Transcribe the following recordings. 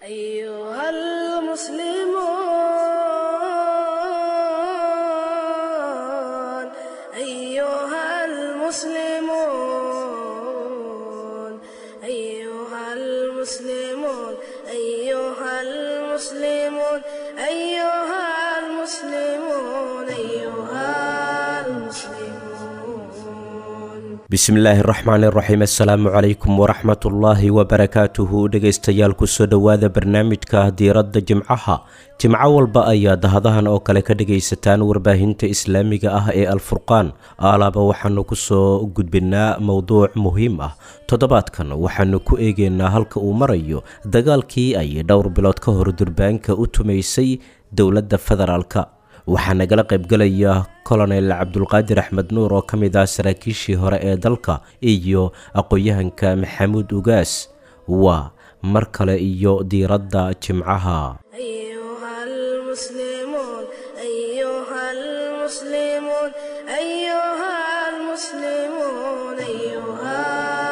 أيها المسلمون أيها المسلمون أيها المسلمون أيها المسلمون أيها المسلمون أيها المسلمون bismillaahi raxmaan iraxiim assalaamu calaykum waraxmatullaahi wabarakaatuhu dhegaystayaal kusoo dhowaada barnaamijka diiradda jimcaha jimco walba ayaa dahadahan oo kale ka dhagaysataan warbaahinta islaamiga ah ee alfurqaan aalaaba waxaanu kusoo gudbinaa mowduuc muhiim ah toddobaadkan waxaanu ku eegeynaa halka uu marayo dagaalkii ay dhowr bilood ka hor durbaanka u tumaysay dowladda federaalka waxaa nagala qaybgalaya colonel cabdulqaadir axmed nuur oo ka mid ah saraakiishii hore ee dalka iyo aqoon-yahanka maxamuud ugaas waa mar kale iyo diiradda jimcaha أيها المسلمون أيها المسلمون أيها المسلمون أيها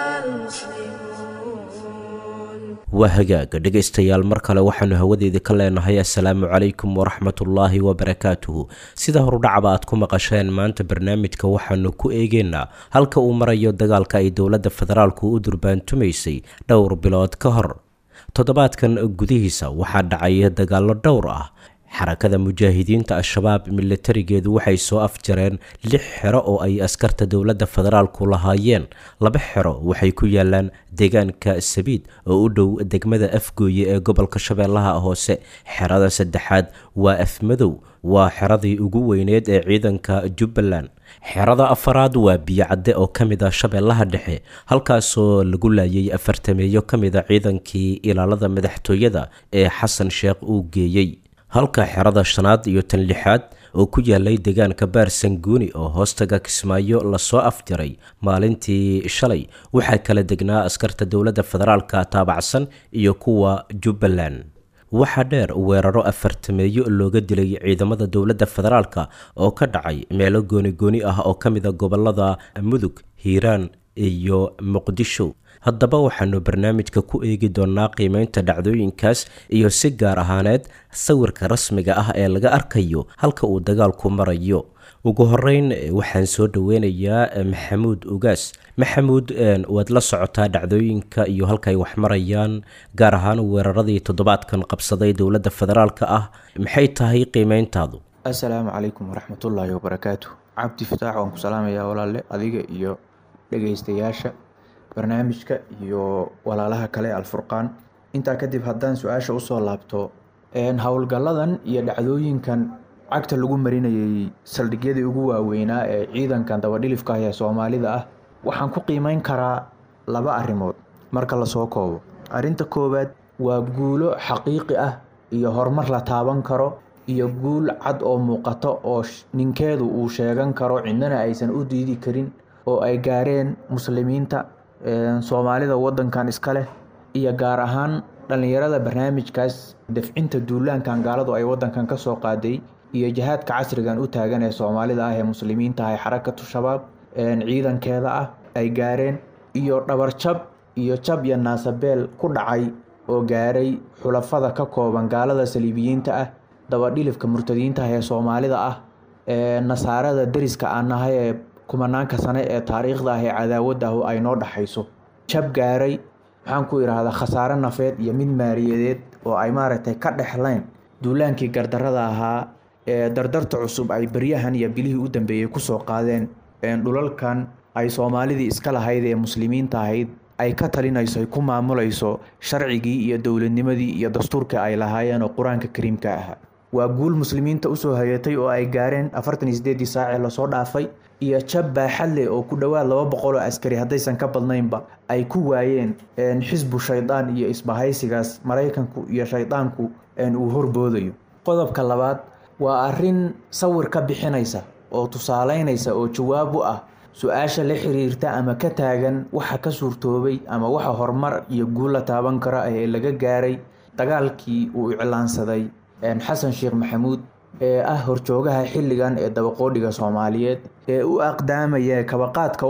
المسلمون waa hagaaga dhegaystayaal mar kale waxaanu hawadeeda ka leenahay assalaamu calaykum waraxmatullaahi wabarakaatuhu sida horudhacba aad ku maqasheen maanta barnaamijka waxaanu ku eegeynaa halka uu marayo dagaalka ay dowladda federaalku u durbaantumaysay dhowr bilood ka hor toddobaadkan gudihiisa waxaa dhacay dagaallo dhowr ah xarakada mujaahidiinta al-shabaab milatarigeedu waxay soo afjareen lix xero oo ay askarta dowladda federaalku lahaayeen laba xero waxay ku yaalaan deegaanka sabiid oo u dhow degmada afgooye ee gobolka shabeellaha hoose xerada saddexaad waa afmadow waa xeradii ugu weyneed ee ciidanka jubbaland xerada afaraad waa biyocadde oo ka mid ah shabeellaha dhexe halkaasoo lagu laayay afartameeyo ka mid a ciidankii ilaalada madaxtooyada ee xasan sheekh uu geeyey halka xerada shanaad iyo tan lixaad oo ku yaalay deegaanka baarsanguuni oo hoostaga kismaayo lasoo afjaray maalintii shalay waxaa kala degnaa askarta dowladda federaalka taabacsan iyo kuwa jubbaland waxaa dheer weeraro afartameeyo looga dilay ciidamada dowladda federaalka oo ka dhacay meelo gooni-gooni ah oo ka mid a gobolada mudug hiiraan iyo muqdisho haddaba waxaanu barnaamijka ku eegi doonaa qiimeynta dhacdooyinkaas iyo si gaar ahaaneed sawirka rasmiga ah ee laga arkayo halka uu dagaalku marayo ugu horeyn waxaan soo dhoweynayaa maxamuud ugaas maxamuud waad la socotaa dhacdooyinka iyo halkaay wax marayaan gaar ahaan weeraradii toddobaadkan qabsaday dowladda federaalka ah maxay tahay qiimeyntaadu assalaamu calaykum waraxmatullaahi wabarakaatu cabdi fataax waan ku salaamayaa walaale adiga iyo dhegaystayaasha barnaamijka iyo walaalaha kale alfurqaan intaa kadib haddaan su-aasha usoo laabto howlgalladan iyo dhacdooyinkan cagta lagu marinayay saldhigyadii ugu waaweynaa ee ciidankan dabadhilifka ah ee soomaalida ah waxaan ku qiimeyn karaa laba arrimood marka lasoo koobo arrinta koowaad waa guulo xaqiiqi ah iyo horumar la taaban karo iyo guul cad oo muuqato oo ninkeedu uu sheegan karo cidnana aysan u diidi karin oo ay gaareen muslimiinta soomaalida wadankan iska leh iyo gaar ahaan dhallinyarada barnaamijkaas dafcinta duulaankan gaaladu ay wadankan ka soo qaaday iyo jihaadka casrigan u taagan ee soomaalida ah ee muslimiinta ah ee xarakatu shabaab ciidankeeda ah ay gaareen iyo dhabarjab iyo jab iyo naasabeel ku dhacay oo gaaray xulafada ka kooban gaalada saliibiyiinta ah dabadhilifka murtadiinta ah ee soomaalida ah nasaarada deriska aan nahay ee kumanaanka sane ee taariikhda ah ee cadaawadda ah ay noo dhaxayso jab gaaray maxaan ku idhaahdaa khasaare nafeed iyo mid maaliyadeed oo ay maaragtay ka dhexleen duulaankii gardarada ahaa ee dardarta cusub ay beryahan iyo bilihii u dambeeyey kusoo qaadeen dhulalkan ay soomaalidii iska lahayd ee muslimiinta ahayd ay ka talinayso ay ku maamulayso sharcigii iyo dowladnimadii iyo dastuurka ay lahaayeen oo qur-aanka kariimka ahaa waa guul muslimiinta usoo hayatay oo ay gaareen afartan iyo sideedii saacee lasoo dhaafay iyo jab baaxad leh oo ku dhowaad laba boqol oo askari haddaysan ka badnaynba ay ku waayeen xisbu shaydaan iyo isbahaysigaas maraykanku iyo shaydaanku uu horboodayo qodobka labaad waa arrin sawir ka bixinaysa oo tusaaleynaysa oo jawaab u ah su-aasha la xiriirta ama ka taagan waxa ka suurtoobay ama waxa horumar iyo guul la taaban karo ee laga gaaray dagaalkii uu iclaansaday xasan sheekh maxamuud ee ah horjoogaha xilligan ee dabaqoodhiga soomaaliyeed ee u aqdaamaya kabaqaadka u ah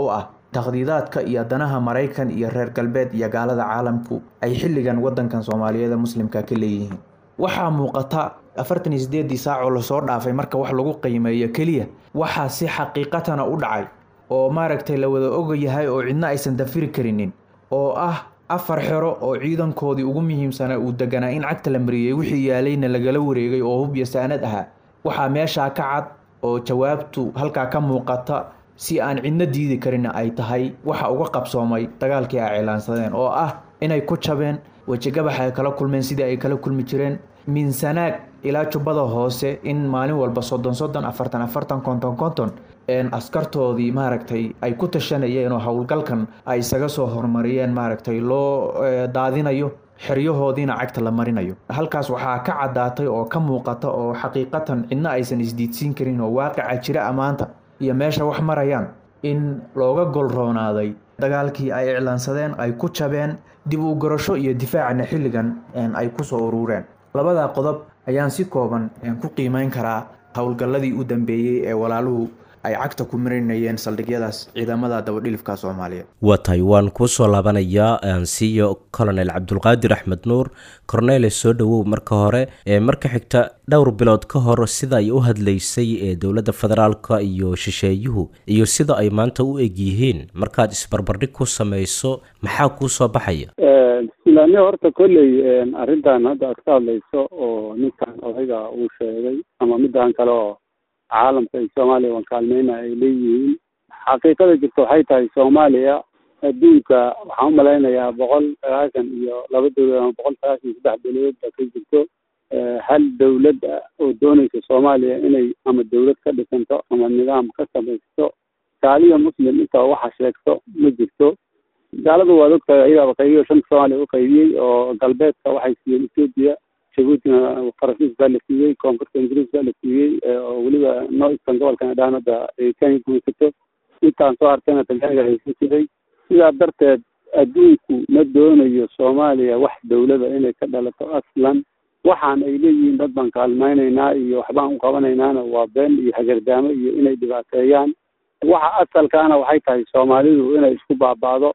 takhdiidaadka iyo danaha maraykan iyo reer galbeed iyo gaalada caalamku ay xilligan wadankan soomaaliyeed muslimka ka leeyihiin waxaa muuqata afartan iyo sideedii saacoo lasoo dhaafay marka wax lagu qiimeeyo keliya waxaa si xaqiiqatana u dhacay oo maaragtay la wada ogayahay oo cidna aysan dafiri karinin oo ah afar xero oo ciidankoodii ugu muhiimsanaa uu deganaa in cagta la mariyey wixii yaalayna lagala wareegay oo hub iyo saanad ahaa waxaa meeshaa ka cad oo jawaabtu halkaa ka muuqata si aan cidna diidi karin ay tahay waxa uga qabsoomay dagaalkii ay cilaansadeen oo ah inay ku jabeen wejigabax ay kala kulmeen sidii ay kala kulmi jireen miinsanaag ilaa jubbada hoose in maalin walba soddon soddon afartan afartan konton konton askartoodii maaragtay ay ku tashanayeen oo howlgalkan ay isaga soo horumariyeen maaragtay loo daadinayo xeryahoodiina cagta la marinayo halkaas waxaa ka caddaatay oo ka muuqata oo xaqiiqatan cidna aysan isdiidsiin karin oo waaqica jira ammaanta iyo meesha wax marayaan in looga golroonaaday dagaalkii ay iclaansadeen ay ku jabeen dib u garasho iyo difaacana xilligan ay kusoo urureen labadaa qodob ayaan si kooban ku qiimeyn karaa howlgalladii u dambeeyey ee walaaluhu ay cagta ku marinayeen saldhigyadaas ciidamada dabadhilifka soomaaliyeed waa tahay waan kuu soo laabanayaa ansiyo colonel cabdulqaadir axmed nuur cornele soo dhowow marka hore marka xigta dhowr bilood ka hor sida ay u hadlaysay ee dowladda federaalka iyo shisheeyuhu iyo sida ay maanta u eg yihiin markaad isbarbardhig ku samayso maxaa kuu soo baxaya bismillahi horta kolley arrintan hadda aad ka hadlayso oo ninkan odayga uu sheegay ama midaan kale oo caalamka iyo soomaaliya waan kaalmeyna ay leeyihiin xaqiiqada jirta waxay tahay soomaaliya adduunka waxaan umalaynayaa boqol sagaashan iyo laba dowlad ama boqol sagaashan iyo saddex dowladood ba ka jirto hal dowlad ah oo doonaysa soomaaliya inay ama dowlad ka dhisanto ama nidaam ka samaysto gaaliya muslim inta waxa sheegto ma jirto gaalada waad ogtahay ayagaaba qaybiyo shanka soomaaliya u qaybiyey oo galbeedka waxay siiyeen ethoopia jabuutina faransiis baa la siiyey koonfurta ingiriis baa la siiyey oo weliba northern gobolkan dhaan hadda ay kenya gumaysato intaan soo hartayna talyaaniga haysan jiray sidaa darteed adduunku ma doonayo soomaaliya wax dowlada inay ka dhalato aslan waxaan ay leeyihiin dad baan kaalmaynaynaa iyo waxbaan u qabanaynaana waa been iyo hagardaamo iyo inay dhibaateeyaan waxa asalkaana waxay tahay soomaalidu inay isku baaba'do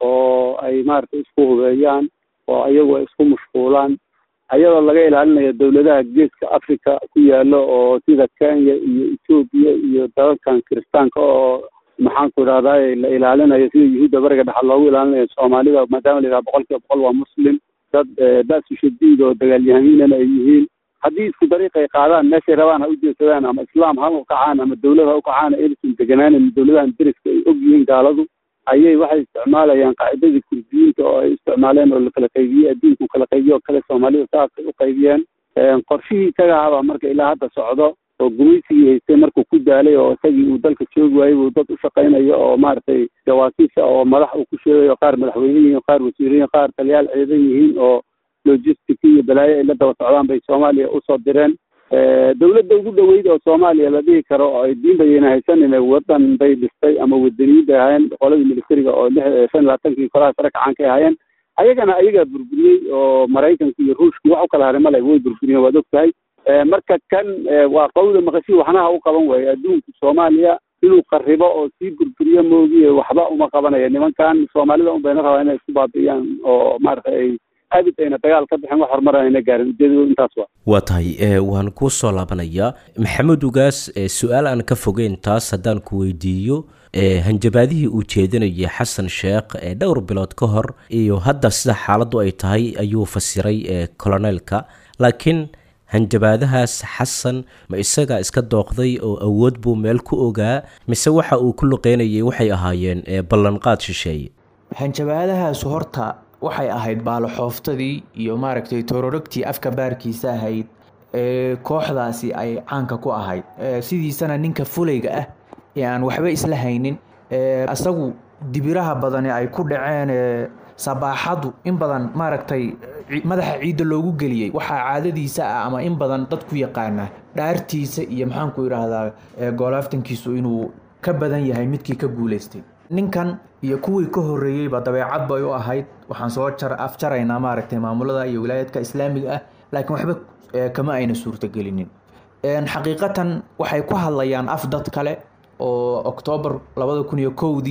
oo ay maaragtay isku hubeeyaan oo ayagu ay isku mashquulaan ayadoo laga ilaalinayo dowladaha geeska africa ku yaalo oo sida kenya iyo ethoopia iyo dalalkan kiristaanka oo maxaanku idhahdaa la ilaalinayo sida yuhuudda bariga dhexal loogu ilaalinayo soomaalida maadaama la yidhaha boqol kiiba boqol waa muslim dad ba'su shadiid oo dagaalyahaminana ay yihiin haddii isku dariiq ay qaadaan meeshay rabaan ha u jeedsadaan ama islaam ha u kacaan ama dowlad ha u kacaan aysan deganaanin dowladahan deriska ay og yihiin gaaladu ayay waxay isticmaalayaan qaacidadii kurdiyiinta oo ay isticmaaleen oo lakala qaybiyey adduunku kala qaybiyo oo kale soomaalida saasay u qaybiyeen qorshihii isaga ahabaa marka ilaa hadda socdo oo gumaysigii haystay markuu ku daalay oo isagii uu dalka joogi waayey buu dad u shaqaynayo oo maaragtay jawaasiisa oo madax uu ku sheegayo qaar madaxweyne yihiin qaar wasiiriyiin qaar taliyaal ciidan yihiin oo logistic iyo balaayo ay la daba socdaan bay soomaaliya usoo direen dowladda ugu dhaweyd oo soomaaliya la dhihi karo oo ay diin bayna haysanin wadan bay dhistay ama wadaniyin bay ahaayeen qoladii militariga oo lix shan labaatankii kolaha sare kacan kay ahaayeen ayagana ayagaa burburiyey oo maraykanka iyo ruushkii wax u kala haray male way burburiyeen waad og tahay marka kan waa qawda maqashii waxnaha u qaban waaye adduunku soomaaliya inuu qaribo oo sii burburiyo moogiye waxba uma qabanaya nimankan soomaalida un bayna rabaa inay isku baabi'iyaan oo maaragtay ay abid ayna dagaal ka bixin wax horumar ayna gaarin ujeedadooda intaas waa waa tahay waan kuu soo laabanayaa maxamed ugaas su-aal aan ka fogeyn taas haddaan ku weydiiyo hanjabaadihii uu jeedinayay xasan sheekh ee dhowr bilood ka hor iyo hadda sida xaaladdu ay tahay ayuu fasiray coloneelka laakiin hanjabaadahaas xasan ma isagaa iska dooqday oo awood buu meel ku ogaa mise waxa uu ku luqeynayay waxay ahaayeen ballanqaad shisheeye hanjabaadahaas horta waxay ahayd baaloxooftadii iyo maaragtay tororogtii afka baarkiisa ahayd ee kooxdaasi ay caanka ku ahayd sidiisana ninka fulayga ah ee aan waxba isla haynin isagu dibiraha badani ay ku dhaceen sabaaxadu in badan maaragtay madaxa ciidda loogu geliyey waxaa caadadiisa ah ama in badan dad ku yaqaana dhaartiisa iyo maxaanku idhaahdaa goolaaftankiisu inuu ka badan yahay midkii ka guuleystay ninkan iyo kuwii ka horreeyeyba dabeecad bay u ahayd waxaan soo afjaraynaa maaragtay maamulada iyo wilaayadka islaamiga ah laakiin waxba kama ayna suurtagelinin xaqiiqatan waxay ku hadlayaan af dad kale oo oktoobar labada kun iyo kowdii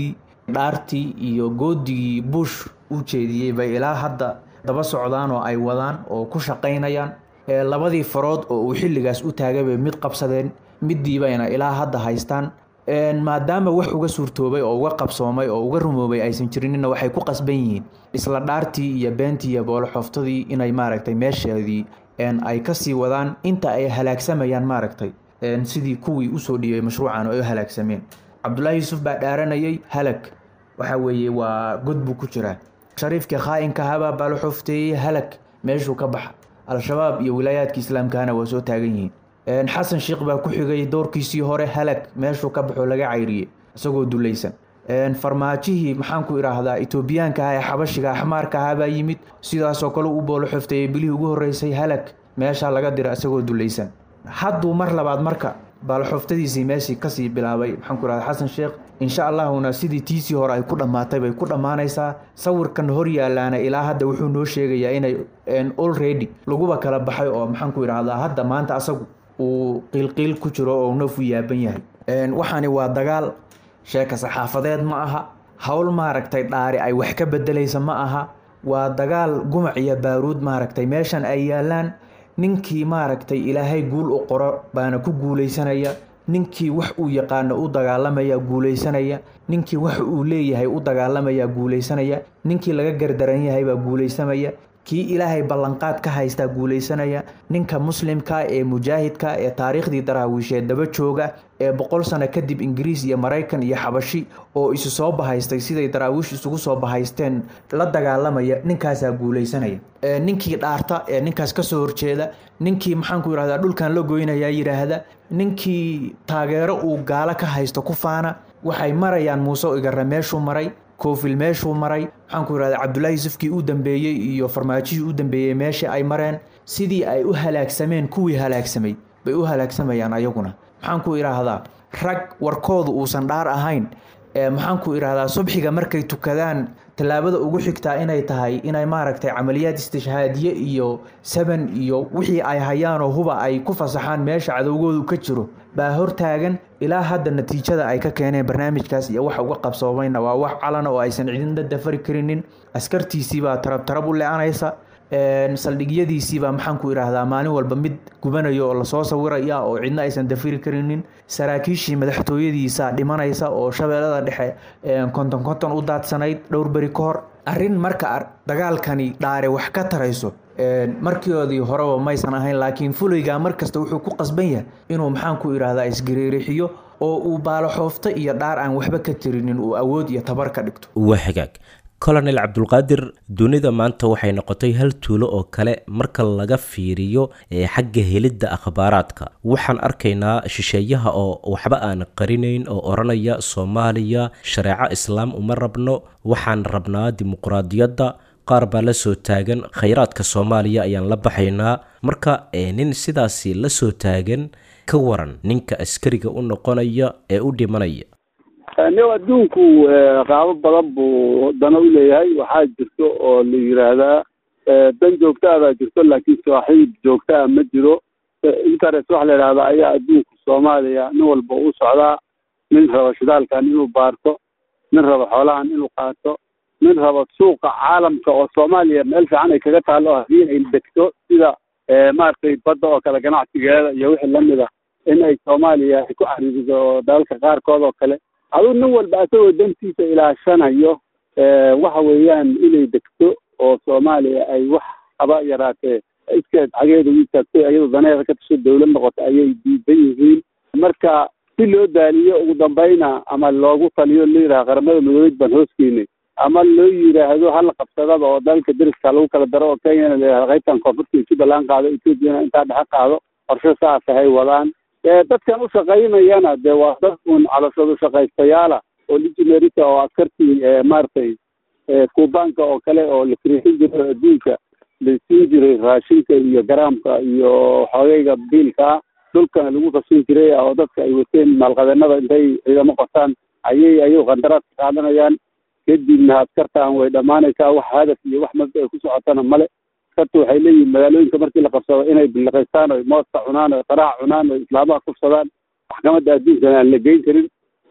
dhaartii iyo goodigii bush u jeediyey bay ilaa hadda daba socdaan oo ay wadaan oo ku shaqaynayaan labadii farood oo uu xilligaas u taagay bay mid qabsadeen midiibayna ilaa hadda haystaan maadaama wax uga suurtoobay oo uga qabsoomay oo uga rumoobay aysan jirinina waxay ku qasban yihiin isla dhaartii iyo beentii iyo booloxooftadii inay maaragtay meesheedii ay kasii wadaan inta ay halaagsamayaan maaragtay sidii kuwii usoo dhiibay mashruucan oo ay halaagsameen cabdullaahi yuusuf baa dhaaranayay halag waxa weeye waa god buu ku jiraa shariifkii khaa-inka habaa baaloxoofteeyey halag meeshuu ka baxa al-shabaab iyo wilaayaadka islaamkahana waa soo taagan yihiin xasan sheikh baa ku xigay doorkiisii hore halag meeshuu ka baxoo laga cayriyey isagoo dulaysan farmaajihii maxaanku idhaahdaa etoobiyaanka ah ee xabashiga axmaarka ahaa baa yimid sidaasoo kale u boolo xofteeyey bilihii ugu horreysay halag meeshaa laga dira isagoo dulaysan hadduu mar labaad marka baaloxoftadiisii meeshii kasii bilaabay maxaanku idhahda xasan sheekh insha allahuna sidii tiisii hore ay ku dhammaatay bay ku dhammaanaysaa sawirkan hor yaalaana ilaa hadda wuxuu noo sheegayaa inay already laguba kala baxay oo maxaanku idhaahdaa hadda maanta asagu uu qiilqiil ku jiro oo naf u yaaban yahay waxaani waa dagaal sheeka saxaafadeed ma aha howl maaragtay dhaari ay wax ka bedelaysa ma aha waa dagaal gumac iyo baaruud maaragtay meeshan ay yaalaan ninkii maaragtay ilaahay guul u qoro baana ku guulaysanaya ninkii wax uu yaqaano u dagaalamaya guulaysanaya ninkii wax uu leeyahay u dagaalamaya guulaysanaya ninkii laga gardaran yahay baa guulaysamaya kii ilaahay ballanqaad ka haystaa guulaysanaya ninka muslimka ee mujaahidka ee taariikhdii daraawiisheed daba jooga ee boqol sano kadib ingiriis iyo maraykan iyo xabashi oo isu soo bahaystay siday daraawiish isugu soo bahaysteen la dagaalamaya ninkaasaa guulaysanaya ninkii dhaarta ee ninkaas kasoo horjeeda ninkii maxaanku yidhahdaa dhulkan la goynayaa yidhaahda ninkii taageero uu gaalo ka haysto ku faana waxay marayaan muuse igara meeshuu maray koofil meeshuu maray maxaanku yidhahda cabdullaahi yusufkii u dambeeyey iyo farmaajihii u dambeeyey meeshii ay mareen sidii ay u halaagsameen kuwii halaagsamay bay u halaagsamayaan ayaguna maxaanku idhaahdaa rag warkoodu uusan dhaar ahayn maxaanku idhaahdaa subxiga markay tukadaan tallaabada ugu xigtaa inay tahay inay maaragtay camaliyaad istishhaadiye iyo saban iyo wixii ay hayaanoo huba ay ku fasaxaan meesha cadowgoodu ka jiro baa hortaagan ilaa hadda natiijada ay ka keeneen barnaamijkaas iyo waxa uga qabsoomayna waa wax calana oo aysan cidina dafari karinin askartiisiibaa tarab tarab u le-anaysa saldhigyadiisiibaa maxaanku idhaahdaa maalin walba mid gubanayo oo lasoo sawiraya oo cidna aysan dafiri karinin saraakiishii madaxtooyadiisa dhimanaysa oo shabeellada dhexe konton konton u daadsanayd dhowr beri ka hor arrin marka dagaalkani dhaare wax ka tarayso markioodii horeba maysan ahayn laakiin fulaygaa markasta wuxuu ku qasban yahay inuu maxaanku idhaahdaa isgariirixiyo oo uu baaloxoofto iyo dhaar aan waxba ka tirinin uu awood iyo tabar ka dhigto waa hagaag colonel cabdulqaadir dunida maanta waxay noqotay hal tuulo oo kale marka laga fiiriyo xagga helidda akhbaaraadka waxaan arkaynaa shisheeyaha oo waxba aan qarinayn oo odhanaya soomaaliya shareeco islaam uma rabno waxaan rabnaa dimuqraadiyadda qaar baa la soo taagan khayraadka soomaaliya ayaan la baxaynaa marka nin sidaasi la soo taagan ka waran ninka askariga u noqonaya ee u dhimanaya nin adduunku qaabo badan buu dana u leeyahay waxaa jirto oo la yiraahdaa dan joogtaa baa jirto laakiin saaxiib joogtaa ma jiro interest waxa la yidhahdaa ayaa adduunka soomaaliya nin walba u socdaa nin raba shidaalkan inuu baarto nin raba xoolahan inuu qaato nin raba suuqa caalamka oo soomaaliya meel fiican ay kaga taalo haddii ay degto sida maaragtay badda oo kale ganacsigeeda iyo wixii lamida in ay soomaaliya ay ku cariiriso dalalka qaarkood oo kale aduu nin walba asagoo dantiisa ilaashanayo waxa weeyaan inay degto oo soomaaliya ay wax haba yaraatee iskeed xageeda u istaagto iyadoo daneeda ka tasho dawlad noqoto ayay diidan yihiin marka si loo daaliyo ugu dambayna ama loogu taliyo la yidhaha qaramada midoobeed baan hooskeynay ama loo yidhaahdo hala qabsadaba oo dalka deriska lagu kala daro oo kenyana la yidhahdo qaybtan koonfurta jubbaland qaado ethoopiana intaa dhexe qaado qorshe saas ahay wadaan dadkan u shaqaynayana dee waa dad un calashadu shaqaystayaala oo ligimerita oo askartii maaragtay kuubaanka oo kale oo la firiisin jiray adduunka la siin jiray raashinka iyo garaamka iyo xoogayga biilkaa dhulkana lagu qasin jiray oo dadka ay wateen maalqabeennada intay ciidamo qortaan ayay ayagu qandaraadka qaadanayaan kadibna askartaan way dhammaanaysaa wax hadaf iyo wax mabda ay ku socotana male askarta waxay leeyihin magaalooyinka markii la qabsado inay biliqaystaan o mooska cunaan o qaraac cunaan o islaamaha kufsadaan maxkamadda adduunkana aan la geyn karin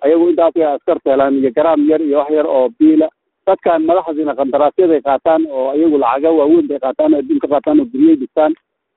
ayagu intaasay askarta helaan iyo garaam yar iyo wax yar oo biila dadkan madaxdiina qandaraasyada ay qaataan oo ayagu lacaga waaweyn bay qaataan oo adduun ka qaataan oo guryay dhistaan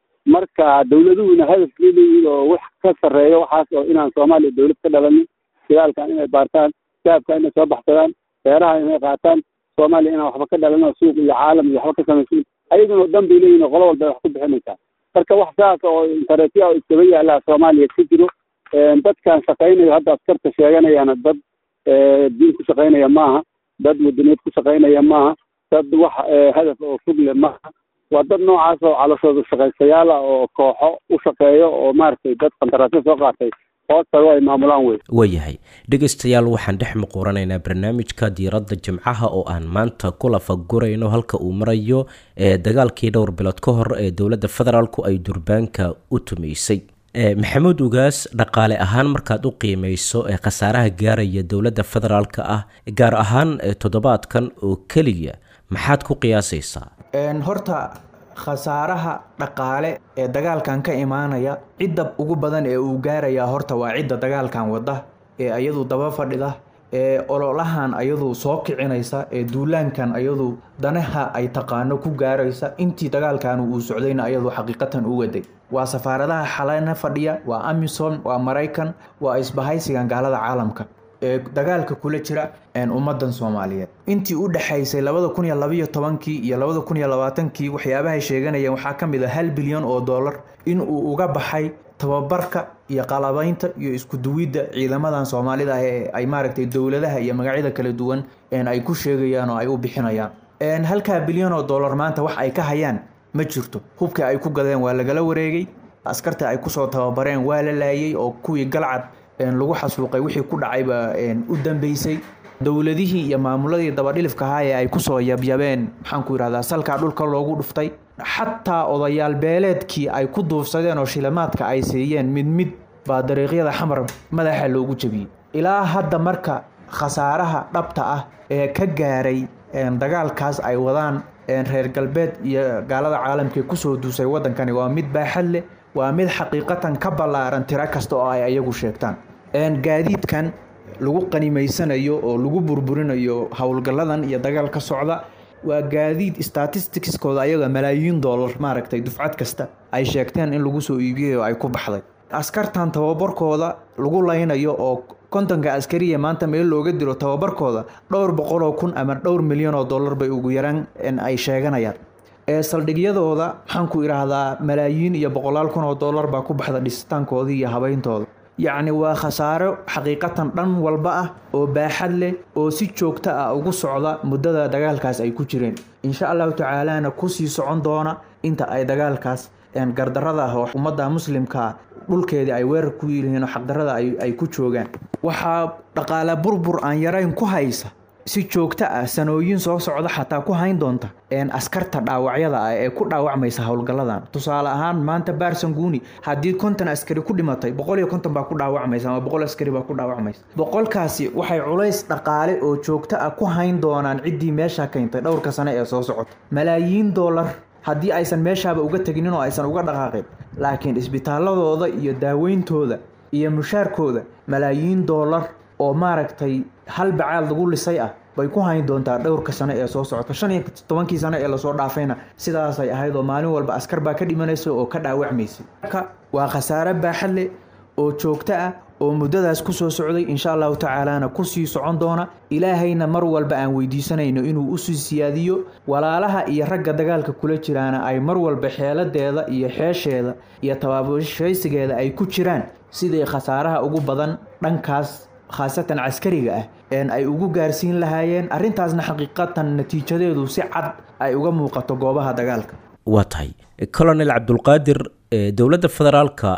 marka dawladuhuna hadafkii leeyihiin oo wax ka sarreeyo waxaas oo inaan soomaaliya dawlad ka dhalanin dagaalkan inay baartaan shaabka inay soo baxsadaan beeraha inay qaataan soomaaliya inaan waxba ka dhalan oo suuq iyo caalam iyo waxba ka samaysin ayaguna oo dhan bay leeyihin oo qolo walba ay wax ku bixinaysaa marka wax saas oo interetiya oo iskaba yaallaa soomaaliya ka jiro dadkan shaqaynayo hadda askarta sheeganayaana dad diin ku shaqaynaya maaha dad wadaniyeed ku shaqaynaya maaha dad wax hadaf oo fog leh maaha waa dad noocaas oo calashooda shaqaystayaal ah oo kooxo u shaqeeyo oo maaragtay dad qandaraasyo soo qaatay hoostago ay maamulaan wey waayahay dhegaystayaal waxaan dhex muquuranaynaa barnaamijka diiradda jimcaha oo aan maanta ku lafagurayno halka uu marayo ee dagaalkii dhowr bilood ka hor ee dowladda federaalku ay durbaanka u tumaysay maxamuud ugaas dhaqaale ahaan markaad u qiimeyso ee khasaaraha gaaraya dowladda federaalka ah gaar ahaan toddobaadkan oo keliya maxaad ku qiyaasaysaa horta khasaaraha dhaqaale ee dagaalkan ka imaanaya cidda ugu badan ee uu gaarayaa horta waa cidda dagaalkan wadda ee ayadu daba fadhida ee ololahan ayadu soo kicinaysa ee duulaankan ayadu danaha ay taqaano ku gaaraysa intii dagaalkan uu socdayna ayadu xaqiiqatan u waday waa safaaradaha xalana fadhiya waa amisom waa maraykan waa isbahaysigan gaalada caalamka ee dagaalka kula jira ummadan soomaaliyeed intii u dhexaysay labada kun iyo labaiyo tobankii iyo labada kun iyo labaatankii waxyaabahay sheeganayeen waxaa ka mid a hal bilyan oo dollar in uu uga baxay tababarka iyo qalabaynta iyo isku duwidda ciidamadan soomaalida ah ee ay maaragtay dowladaha iyo magacyada kala duwan ay ku sheegayaan oo ay u bixinayaan halkaa bilyan oo dollar maanta wax ay ka hayaan ma jirto hubkii ay ku gadeen waa lagala wareegay askarta ay kusoo tababareen waa la laayay oo kuwii galcad lagu xasuuqay wixii ku dhacayba u dambeysay dowladihii iyo maamuladii dabadhilifka ahaa ee ay kusoo yabyabeen maxaanku yidhahdaa salkaa dhulka loogu dhuftay xataa odayaal beeleedkii ay ku duufsadeen oo shilimaadka ay siiyeen mid mid baa dariiqyada xamar madaxa loogu jebiyey ilaa hadda marka khasaaraha dhabta ah ee ka gaaray dagaalkaas ay wadaan reer galbeed iyo gaalada caalamka kusoo duusay wadankani waa mid baaxad leh waa mid xaqiiqatan ka ballaaran tiro kasta oo ay ayagu sheegtaan gaadiidkan lagu qanimaysanayo oo lagu burburinayo howlgalladan iyo dagaal ka socda waa gaadiid statisticskooda ayaga malaayiin dollar maaragtay dufcad kasta ay sheegteen in lagu soo iibiyay oo ay ku baxday askartan tababarkooda lagu laynayo oo kontonka askariya maanta meel looga diro tababarkooda dhowr boqoloo kun ama dhowr milyan oo dollar bay ugu yaraan ay sheeganayaan ee saldhigyadooda maxaanku idhaahdaa malaayiin iyo boqolaal kun oo dollar baa ku baxda dhisitaankooda iyo habayntooda yacni waa khasaaro xaqiiqatan dhan walba ah oo baaxad leh oo si joogto ah ugu socda muddada dagaalkaas ay ku jireen insha allahu tacaalana kusii socon doona inta ay dagaalkaas gardarada ah oo ummadda muslimkaa dhulkeedii ay weerar ku yihiin oo xaqdarada ay ku joogaan waxaa dhaqaale burbur aan yarayn ku haysa si joogto ah sanooyin soo socda xataa ku hayn doonta askarta dhaawacyada ah ee ku dhaawacmaysa howlgalladan tusaale ahaan maanta baarsanguuni haddii konton askari ku dhimatay boqol iyo konton baa ku dhaawacmaysa ama boqol askari baa ku dhaawacmaysa boqolkaasi waxay culays dhaqaale oo joogto ah ku hayn doonaan ciddii meesha keentay dhowrka sane ee soo socota malaayiin dollar haddii aysan meeshaaba uga teginin oo aysan uga dhaqaaqin laakiin isbitaaladooda iyo daaweyntooda iyo mushaarkooda malaayiin dollar oo maaragtay hal bacaal lagu lisay ah bay ku hayn doontaa dhowrka sano ee soo socota shan iyo tobankii sano ee lasoo dhaafayna sidaasay ahayd oo maalin walba askar baa ka dhimanaysa oo ka dhaawacmaysa marka waa khasaare baaxad leh oo joogto ah oo muddadaas kusoo socday insha allahu tacaalana kusii socon doona ilaahayna mar walba aan weydiisanayno inuu usii siyaadiyo walaalaha iyo ragga dagaalka kula jiraana ay mar walba xeeladeeda iyo xeesheeda iyo tabaabashaysigeeda ay ku jiraan sidii khasaaraha ugu badan dhankaas khaasatan caskariga ah een ay ugu gaarsiin lahaayeen arrintaasna xaqiiqatan natiijadeedu si cad ay uga muuqato goobaha dagaalka waa tahay colonel cabdulqaadir dowladda federaalka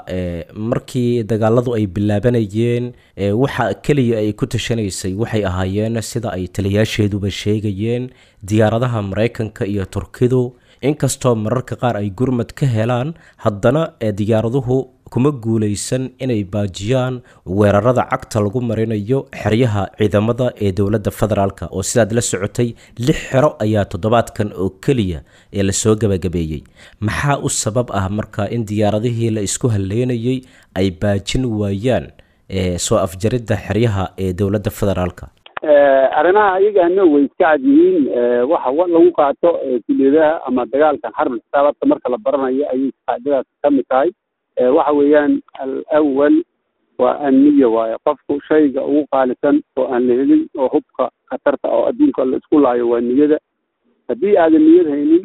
markii dagaaladu ay bilaabanayeen waxa keliya ay ku tashanaysay waxay ahaayeen sida ay taliyaasheeduba sheegayeen diyaaradaha maraykanka iyo turkidu inkastoo mararka qaar ay gurmad ka helaan haddana diyaaraduhu kuma guulaysan inay baajiyaan weerarada cagta lagu marinayo xeryaha ciidamada ee dowladda federaalk oo sidaad la socotay lix xero ayaa toddobaadkan oo keliya ee lasoo gabagabeeyey maxaa u sabab ah marka in diyaaradihii la isku haleynayay ay baajin waayaan soo afjaridda xeryaha ee dowladda federaalka arrimaha ayagana way iska cad yihiin waxa lagu qaato kuliyadaha ama dagaalkan xarbul xisaabadka marka la baranayo ayay qaacdadaas ka mid tahay waxa weeyaan alawal waa anniya waaye qofku shayga ugu qaalisan oo aan la helin oo hubka khatarta oo adduunka la isku laayo waa niyada haddii aadan niyad haynin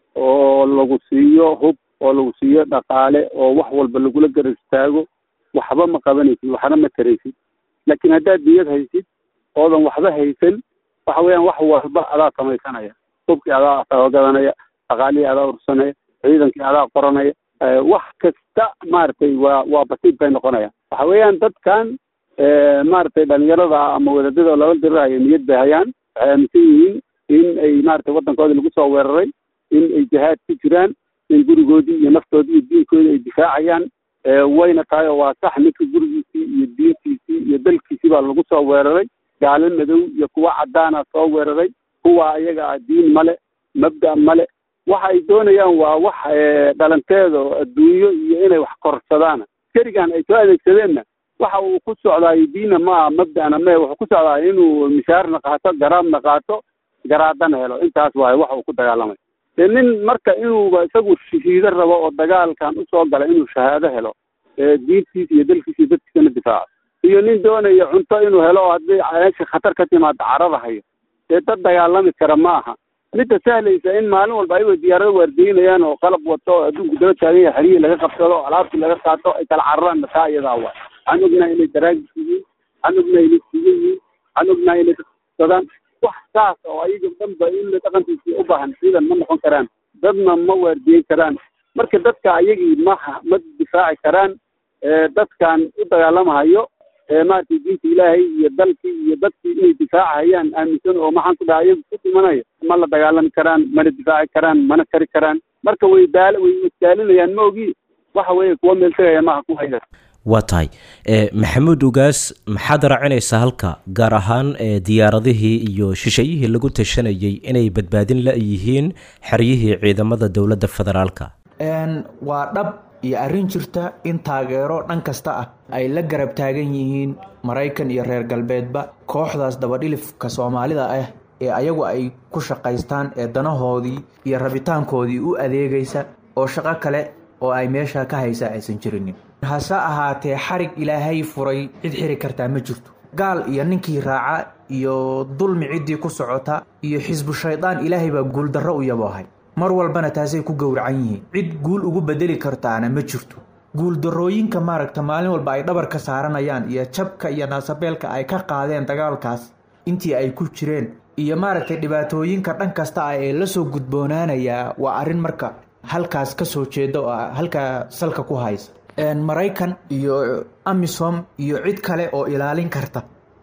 oo lagu siiyo hub oo lagu siiyo dhaqaale oo wax walba lagula garab istaago waxba ma qabanaysid waxna ma taraysid laakiin haddaad niyad haysid oodan waxba haysan waxa weeyaan wax walba adaa samaysanaya hubkii adaa gadanaya dhaqaalihii adaa ursanaya ciidankii adaa qoranaya wax kasta maaragtay waa waa basiib bay noqonayaan waxa weeyaan dadkan maaragtay dhalinyarada ama wadaadada lala dirirahayo niyad bay hayaan waxay aaminsan yihiin in ay maaragtay waddankoodii lagu soo weeraray in ay jihaad ku jiraan in gurigoodii iyo naftoodii iyo diinkoodii ay difaacayaan wayna tahay oo waa sax ninka gurigiisii iyo diintiisii iyo dalkiisii baa lagu soo weeraray gaalo madow iyo kuwa caddaana soo weeraray kuwa ayaga ah diin male mabda male waxa ay doonayaan waa wax dhalanteeda oo adduunyo iyo inay wax korsadaan kerigan ay soo adeegsadeenna waxa uu ku socdaayo diina maaha mabdana mee wuxuu ku socdaay inuu mishaarna qaato garaabna qaato garaadana helo intaas waayo waxa uu ku dagaalamay dee nin marka inuuba isagu shahiido rabo oo dagaalkan usoo galay inuu shahaado helo diintiisa iyo dalkiisa iyo dadkiisana difaaco iyo nin doonaya cunto inuu helo oo haddii meesha khatar ka timaado carada hayo dee dad dagaalami kara ma aha midda sahlaysa in maalin walba ayagoo diyaarado waardiinayaan oo qalab wato oo adduunku daba taagan yahay xerihii laga qabsado o alaabtii laga qaato ay kala cararaan taa iyadaa waay waxaan ognahay inay daraagis yihiin waxaan ognahay inay siga yihiin waxaan ognahay inay dadsadaan wax saas oo ayaga dhanba in dhaqankiisii u baahan ciidan ma noqon karaan dadna ma waardiyen karaan marka dadka ayagii maha ma difaaci karaan dadkan u dagaalamahayo maaragtay diinta ilaahay iyo dalkii iyo dadkii inay difaacahayaan aaminsan oo maxaan ku dhaha ayagu ku dhimanayo ma la dagaalami karaan mana difaaci karaan mana kari karaan marka way daal way isdaalinayaan ma ogi waxa weeye kuwa meel tegaya maaha ku hayda waa tahay maxamuud ugaas maxaad raacinaysaa halka gaar ahaan diyaaradihii iyo shishayihii lagu tashanayay inay badbaadin la-yihiin xeryihii ciidamada dowladda federaalka waa dhab iyo arrin jirta in taageero dhan kasta ah ay la garab taagan yihiin maraykan iyo reer galbeedba kooxdaas dabadhilifka soomaalida ah ee ayagu ay ku shaqaystaan ee danahoodii iyo rabitaankoodii u adeegaysa oo shaqo kale oo ay meesha ka haysaa aysan jirinin hase ahaatee xarig ilaahay furay cid xiri kartaa ma jirto gaal iyo ninkii raaca iyo dulmi ciddii ku socota iyo xisbu shaydaan ilaahay baa guuldarro u yaboohay mar walbana taasay ku gowracan yihiin cid guul ugu bedeli kartaana ma jirto guuldarrooyinka maaragta maalin walba ay dhabar ka saaranayaan iyo jabka iyo naasabeelka ay ka qaadeen dagaalkaas intii ay ku jireen iyo maaragtay dhibaatooyinka dhan kasta ah ee la soo gudboonaanayaa waa arrin marka halkaas ka soo jeeda oo halkaa salka ku haysa maraykan iyo amisom iyo cid kale oo ilaalin karta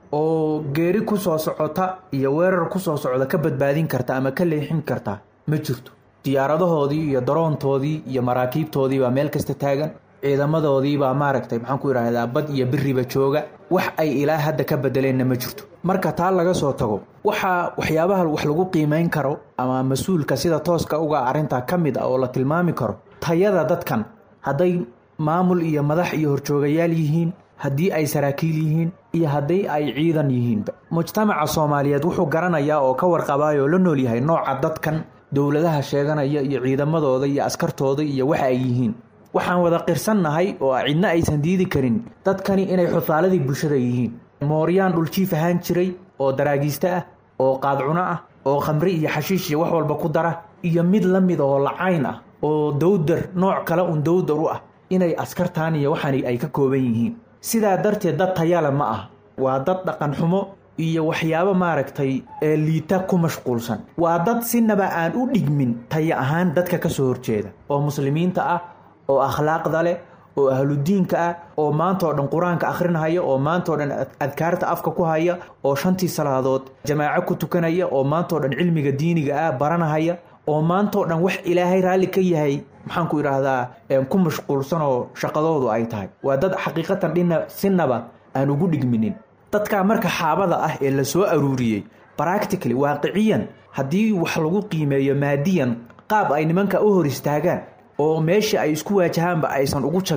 oo geeri ku soo socota iyo weerar ku soo socda ka badbaadin karta ama ka leexin karta ma jirto diyaaradahoodii iyo daroontoodii iyo maraakiibtoodii baa meel kasta taagan ciidamadoodii baa maaragtay maxaan ku idhaahdaa bad iyo biriba jooga wax ay ilaa hadda ka bedeleenna ma jirto marka taa laga soo tago waxaa waxyaabaha wax lagu qiimeyn karo ama mas-uulka sida tooska uga arrintaa ka mid ah oo la tilmaami karo tayada dadkan hadday maamul iyo madax iyo horjoogayaal yihiin haddii ay saraakiil yihiin iyo haddii ay ciidan yihiinba mujtamaca soomaaliyeed wuxuu garanayaa oo ka warqabaayoo la nool yahay nooca dadkan dowladaha sheeganaya iyo ciidamadooda iyo askartooda iyo waxa ay yihiin waxaan wada qirsannahay oo cidna aysan diidi karin dadkani inay xufaaladii bulshada yihiin mooryaan dhuljiif ahaan jiray oo daraagiiste ah oo qaadcuno ah oo khamri iyo xashiish iyo wax walba ku dara iyo mid la mid oo lacayn ah oo dowdar nooc kale un dowdar u ah inay askartaan iyo waxani ay ka kooban yihiin sidaa darteed dad tayale ma ah waa dad dhaqan xumo iyo waxyaabo maaragtay ee liita ku mashquulsan waa dad sinaba aan u dhigmin tayo ahaan dadka ka soo horjeeda oo muslimiinta ah oo akhlaaqda leh oo ahludiinka ah oo maanta oo dhan qur-aanka akhrinahaya oo maanta oo dhan adkaarta afka ku haya oo shantii salaadood jamaaco ku tukanaya oo maanta oo dhan cilmiga diiniga ah baranahaya oo maanta oo dhan wax ilaahay raalli ka yahay maxaan ku idhaahdaa ku mashquulsan oo shaqadoodu ay tahay waa dad xaqiiqatan dhina sinaba aan ugu dhigminin dadkaa marka xaabada ah ee la soo aruuriyey practically waaqiciyan haddii wax lagu qiimeeyo maadiyan qaab ay nimanka u hor istaagaan oo meesha ay isku waajahaanba aysan ugu jabin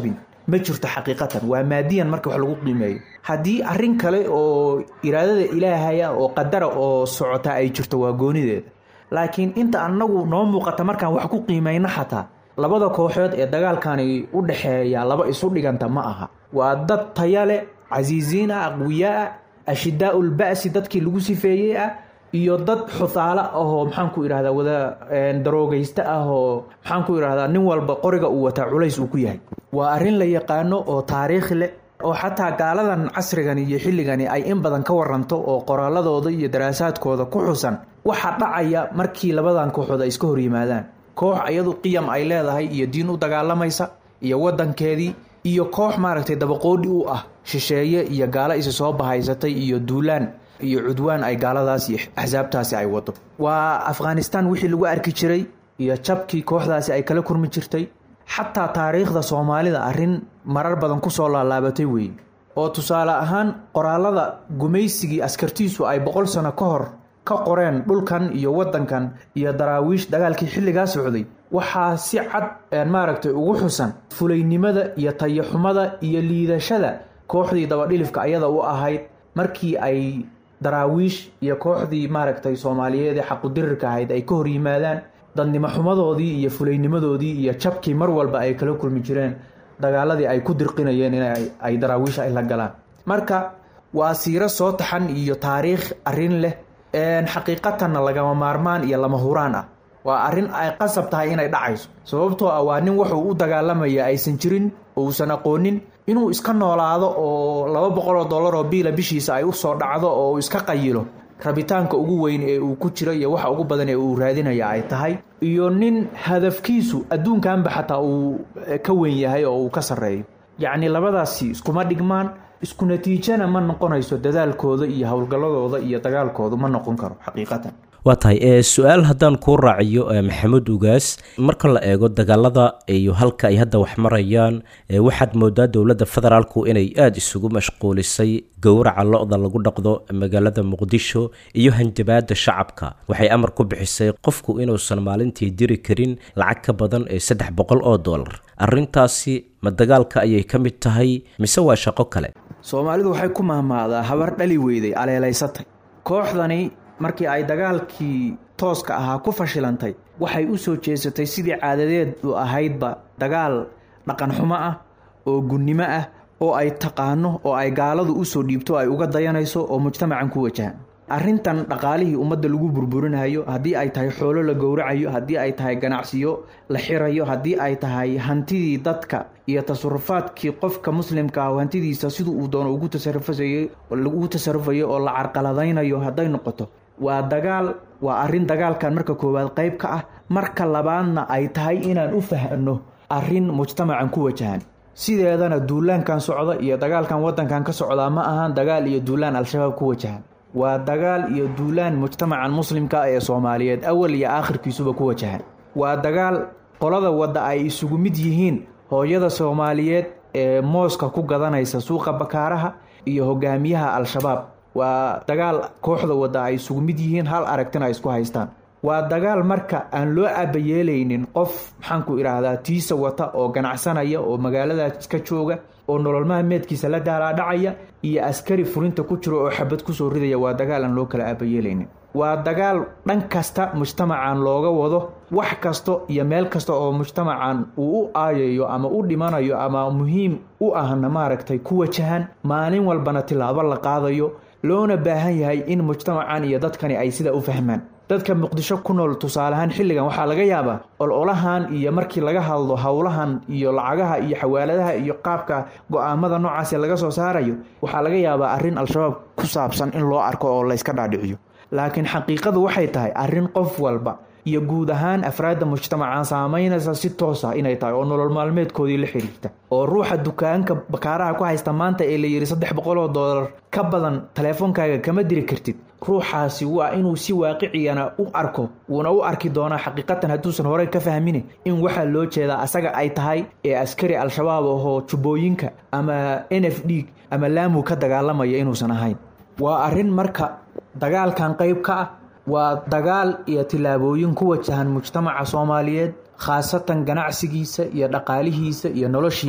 ma jirto xaqiiqatan waa maadiyan marka wax lagu qiimeeyo haddii arrin kale oo iraadada ilaahaya oo qadara oo socota ay jirto waa goonideeda laakiin inta annagu noo muuqata markaan wax ku qiimayno xataa labada kooxood ee dagaalkani u dhexeeya laba isu dhiganta ma aha waa dad tayale casiisiin ah aqwiyaa ah ashidaau lba'si dadkii lagu sifeeyey ah iyo dad xusaalo ahoo maxaan ku idhahdaa wada daroogaysta ah oo maxaan ku idhahdaa nin walba qoriga uu wataa culays uu ku yahay waa arrin la yaqaano oo taariikh leh oo xataa gaaladan casrigan iyo xilligani ay in badan ka waranto oo qoraaladooda iyo daraasaadkooda ku xusan waxaa dhacaya markii labadan kooxood ay iska hor yimaadaan koox iyadu qiyam ay leedahay iyo diin u dagaalamaysa iyo wadankeedii iyo koox maaragtay dabaqoodhi u ah shisheeye iyo gaalo isi soo bahaysatay iyo duulaan iyo cudwaan ay gaaladaas iyo axsaabtaasi ay wado waa afghanistan wixii lagu arki jiray iyo jabkii kooxdaasi ay kala kurmi jirtay xataa taariikhda soomaalida arrin marar badan kusoo laalaabatay weeye oo tusaale ahaan qoraalada gumaysigii askartiisu ay boqol sano ka hor ka qoreen dhulkan iyo wadankan iyo daraawiish dagaalkii xilligaa socday waxaa si cad maaragtay ugu xusan fulaynimada iyo tayaxumada iyo liidashada kooxdii dabadhilifka ayada u ahayd markii ay daraawiish iyo kooxdii maaragtay soomaaliyeed ee xaqudirirka ahayd ay ka hor yimaadaan dadnimo xumadoodii iyo fulaynimadoodii iyo jabkii mar walba ay kala kulmi jireen dagaaladii ay ku dirqinayeen in ay daraawiish ay la galaan marka waa siiro soo taxan iyo taariikh arrin leh xaqiiqatanna lagama maarmaan iyo lama huraan ah waa arrin ay qasab tahay inay dhacayso sababtoo ah waa nin wuxuu u dagaalamaya aysan jirin oo uusan aqoonin inuu iska noolaado oo laba boqol oo dollar oo biila bishiisa ay usoo dhacdo oo uu iska qayilo rabitaanka ugu weyn ee uu ku jiro iyo waxa ugu badan ee uu raadinaya ay tahay iyo nin hadafkiisu adduunkanba xataa uu ka weyn yahay oo uu ka sarreeyo yacni labadaasi iskuma dhigmaan isku natiijana ma noqonayso dadaalkooda iyo howlgalladooda iyo dagaalkoodu ma noqon karo xaqiiqatan waa tahay su-aal haddaan kuu raaciyo maxamed ugaas marka la eego dagaalada iyo halka ay hadda wax marayaan waxaad moodaa dowladda federaalku inay aada isugu mashquulisay gowraca lo-da lagu dhaqdo magaalada muqdisho iyo hanjabaada shacabka waxay amar ku bixisay qofku inuusan maalintii diri karin lacag ka badan ee saddex boqol oo dollar arrintaasi ma dagaalka ayay ka mid tahay mise waa shaqo kale soomaalidu waxay ku mahmaadaa habar dhali weyday aleelaysatay kooxdani markii ay dagaalkii tooska ahaa ku fashilantay waxay u soo jeesatay sidii caadadeed u ahaydba dagaal dhaqan xumo ah oo gunnimo ah oo ay taqaano oo ay gaaladu usoo dhiibto ay uga dayanayso oo mujtamacan ku wajahan arrintan dhaqaalihii ummadda lagu burburinayo haddii ay tahay xoolo la gowracayo haddii ay tahay ganacsiyo la xirayo haddii ay tahay hantidii dadka iyo tasarufaadkii qofka muslimka ah hantidiisa siduu uu doono ugu tasarufasayey ugu tasarufayo oo la carqaladaynayo hadday noqoto waa dagaal waa arrin dagaalkan marka koowaad qayb ka ah marka labaadna ay tahay inaan u fahno arrin mujtamacan ku wajahan sideedana duulaankan socda iyo dagaalkan wadankan ka socdaa ma ahan dagaal iyo duulaan al-shabaab ku wajahan waa dagaal iyo duulaan mujtamacan muslimka ah ee soomaaliyeed awal iyo aakhirkiisuba ku wajahan waa dagaal qolada wadda ay isugu mid yihiin hooyada soomaaliyeed ee mooska ku gadanaysa suuqa bakaaraha iyo hogaamiyaha al-shabaab waa dagaal kooxda wadda ay isugu mid yihiin hal aragtina ay isku haystaan waa dagaal marka aan loo abayeelaynin qof maxaanku idhaahdaa tiisa wata oo ganacsanaya oo magaaladaas ka jooga oo nolol maalmeedkiisa la daalaadhacaya iyo askari furinta ku jiro oo xabad kusoo ridaya waa dagaal aan loo kala aabayeelaynin waa dagaal dhan kasta mujtamacan looga wado wax kasta iyo meel kasta oo mujtamacan uu u aayayo ama u dhimanayo ama muhiim u ahna maaragtay ku wajahan maalin walbana tilaabo la qaadayo loona baahan yahay in mujtamacan iyo dadkani ay sidaa u fahmaan dadka muqdisho ku nool tusaaleahaan xilligan waxaa laga yaabaa ololahan iyo markii laga hadlo howlahan iyo lacagaha iyo xawaaladaha iyo qaabka go-aamada noocaase laga soo saarayo waxaa laga yaabaa arrin al-shabaab ku saabsan in loo arko oo layska dhaadhiciyo laakiin xaqiiqadu waxay tahay arrin qof walba iyo guud ahaan afraadda mujtamacan saamaynaysa si toos ah inay tahay oo nolol maalmeedkoodii la xiriirta oo ruuxa dukaanka bakaaraha ku haysta maanta ee la yidhi saddex boqol oo dollar ka badan taleefonkaaga kama diri kartid ruuxaasi waa inuu si waaqiciyana u arko wuuna u arki doonaa xaqiiqatan hadduusan horey ka fahmini in waxaa loo jeedaa asaga ay tahay ee askari al-shabaab ahoo jubbooyinka ama n f d ama laamu ka dagaalamaya inuusan ahayn waa arrin marka dagaalkan qayb ka ah waa dagaal iyo tillaabooyin ku wajahan mujtamaca soomaaliyeed khaasatan ganacsigiisa iyo dhaqaalihiisa iyo noloshiisa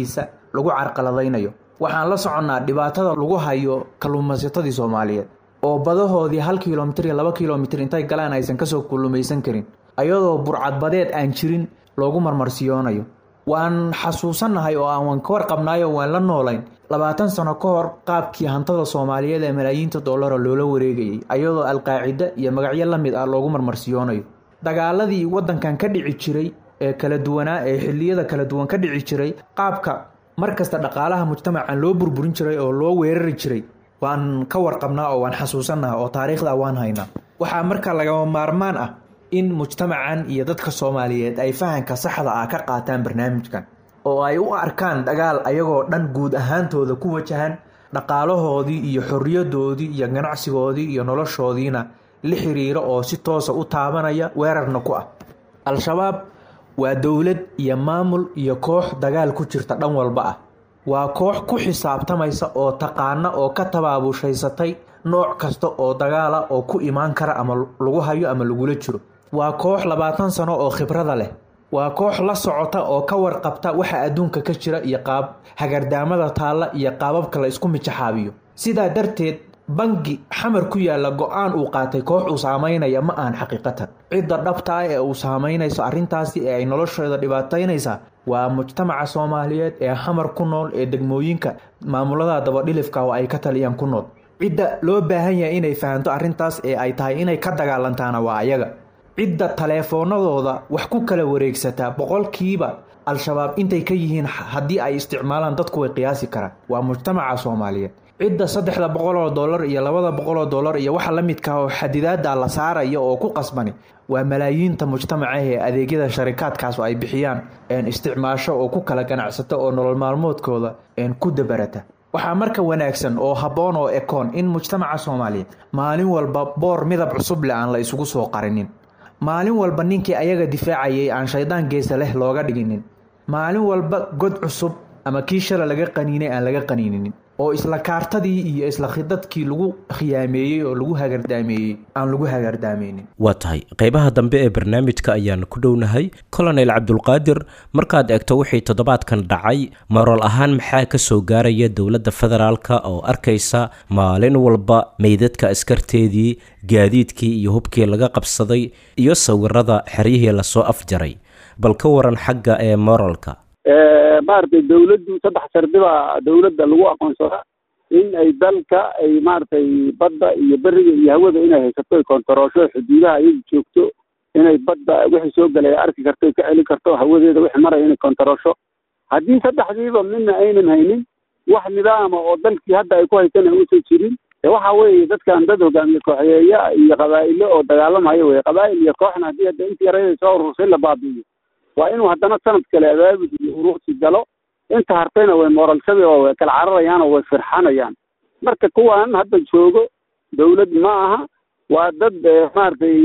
lagu carqaladaynayo waxaan la soconnaa dhibaatada lagu hayo kalluumaysatadii soomaaliyeed oo badahoodii hal kilomitir iyo laba kilomitir intay galaan aysan kasoo kullumaysan karin ayadoo burcadbadeed aan jirin loogu marmarsiyoonayo waan xasuusannahay oo aan ka warqabnaayo waan la noolayn labaatan sano ka hor qaabkii hantada soomaaliyeed ee malaayiinta dollara loola wareegayay ayadoo alqaacida iyo magacyo la mid ah loogu marmarsiyoonayo dagaaladii waddankan ka dhici jiray ee kala duwanaa ee xilliyada kala duwan ka dhici jiray qaabka mar kasta dhaqaalaha mujtamacan loo burburin jiray oo loo weerari jiray waan ka warqabnaa oo waan xasuusannaha oo taariikhda waan haynaa waxaa marka lagama maarmaan ah in mujtamacan iyo dadka soomaaliyeed ay fahanka saxda ah ka qaataan barnaamijkan oo ay u arkaan dagaal ayagoo dhan guud ahaantooda ku wajahan dhaqaalahoodii iyo xorriyadoodii iyo ganacsigoodii iyo noloshoodiina la xiriiro oo si toosa u taabanaya weerarna ku ah al-shabaab waa dowlad iyo maamul iyo koox dagaal ku jirta dhan walba ah waa koox ku xisaabtamaysa oo taqaana oo ka tabaabuushaysatay nooc kasta oo dagaala oo ku imaan kara ama lagu hayo ama lagula jiro waa koox labaatan sano oo khibrada leh waa koox la socota oo ka warqabta waxa adduunka ka jira iyo qaab hagardaamada taalla iyo qaababka la isku mijaxaabiyo sidaa darteed bangi xamar ku yaalla go-aan uu qaatay koox uu saameynaya ma ahan xaqiiqatan cidda dhabta ah ee uu saameynayso arrintaasi ee ay noloshooda dhibaataynaysaa waa mujtamaca soomaaliyeed ee xamar ku nool ee degmooyinka maamulada dabadhilifka oo ay ka taliyaan ku nool cidda loo baahan yahay inay fahanto arrintaas ee ay tahay inay ka dagaalantaana waa ayaga cidda taleefoonadooda wax ku kala wareegsataa boqolkiiba al-shabaab intay ka yihiin haddii ay isticmaalaan dadku way qiyaasi karaan waa mujtamaca soomaaliyeed cidda saddexda boqol oo dollar iyo labada boqol oo dollar iyo waxa la midka oo xadidaada la saaraya oo ku qasbani waa malaayiinta mujtamaca ee adeegyada sharikaadkaas oo ay bixiyaan isticmaasho oo ku kala ganacsata oo nolol maalmoodkooda ku dabarata waxaa marka wanaagsan oo habboon oo ekoon in mujtamaca soomaaliyeed maalin walba boor midab cusub leh aan la isugu soo qarinin maalin walba ninkii ayaga difaacayay aan shaydaan geesa leh looga dhiginin maalin walba god cusub ama kii shala laga qaniinay aan laga qaniininin oo isla kaartadii iyo isla khidadkii lagu khiyaameeyey oo lagu hagardaameeyey aan lagu hagardaameynin waa tahay qeybaha dambe ee barnaamijka ayaan ku dhownahay colonel cabdulqaadir markaad eegto wixii toddobaadkan dhacay marool ahaan maxaa ka soo gaaraya dowladda federaalka oo arkaysa maalin walba meydadka askarteedii gaadiidkii iyo hubkii laga qabsaday iyo sawirada xeryihii lasoo afjaray bal ka waran xagga ee moralka maaragtay dawladdu saddex shardi baa dawladda lagu aqoonsadaa in ay dalka ay maaragtay badda iyo beriga iyo hawada inay haysato ay kontaroosho xuduudaha iyadu joogto inay badda wixii soo galay ay arki karto ay ka celin karto hawadeeda wixii maraya inay kontaroosho haddii saddexdiiba midna aynan haynin wax nidaama oo dalkii hadda ay ku haysan uusan jirin waxa weeye dadkan dad hogaamiye kooxeeya iyo qabaa'ilo oo dagaalamaya wey qabaa'il iyo kooxna haddii hadda intii yarayda soo urursay la baabi'iyo waa inuu haddana sanad kale abaabul iyo uruursi galo inta hartayna way mooralshabi oo way kala cararayaan oo way firxanayaan marka kuwan hadda joogo dawlad ma aha waa dad maaragtay